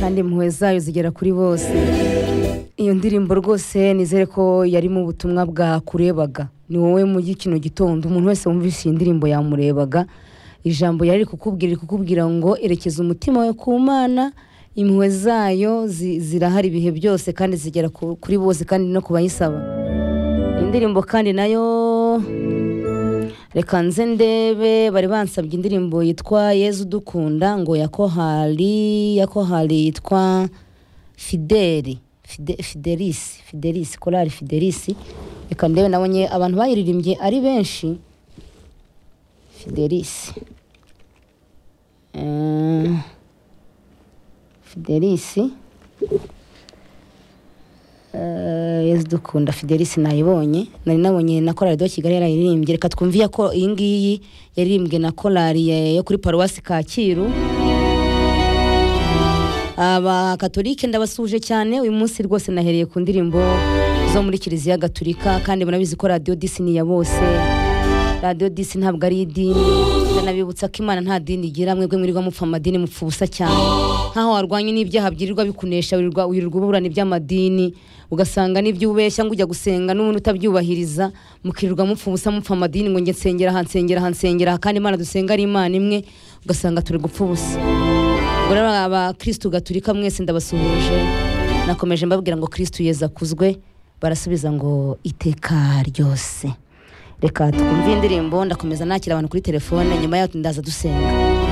kandi impuhwe zayo zigera kuri bose iyo ndirimbo rwose nizere ko yarimo ubutumwa bwakurebaga ni wowe muri kino gitondo umuntu wese wumvise iyi ndirimbo yamurebaga ijambo yari ari kukubwira iri kukubwira ngo erekeza umutima wawe ku mana impuhwe zayo zi- zirahari ibihe byose kandi zigera ku- kuri bose kandi no ku bayisaba indirimbo kandi nayo reka nze ndebe bari bansabye indirimbo yitwa yezu dukunda ngo ya kohari ya kohari yitwa fideli Fide- fidelisi fidelisi korari fidelisi reka ndebe nabonye abantu bayiririmbye ari benshi fidelisi Eh, fidelisi Eh, yezu dukunda fidelisi nayibonye nari nabonye na korari do kigali yarayiririmbye reka twumve iya ko iyi ngiyi yaririmbwe na korari ya- yo kuri paruwasi kacyiru abakatolike ndabasuje cyane uyu munsi rwose nahereye ku ndirimbo zo muri kiliziya gatolika kandi murabizi ko radiyo disi ni iya bose radiyo disi ntabwo ari idini ndanabibutsa ko imana nta dini igira mwebwe mwirirwa mupfa amadini mupfa ubusa cyane nk'aho warwanye n'ibyaha byirirwa bikunesha wirirwa wirirwa uburana iby'amadini ugasanga n'ibyo ubeshya ngo ujya gusenga n'ubundi utabyubahiriza mukirirwa mupfa ubusa mupfa amadini ngo njye nsengera aha nsengera aha nsengera aha kandi imana dusenga ari imana imwe ugasanga turi gupfa ubusa ubwo rero abakirisitu gaturika mwese ndabasuhuje nakomeje mbabwira ngo kirisitu yezu akuzwe barasubiza ngo iteka ryose reka twumve indirimbo ndakomeza nakira abantu kuri telefone nyuma yaho ndaza dusenga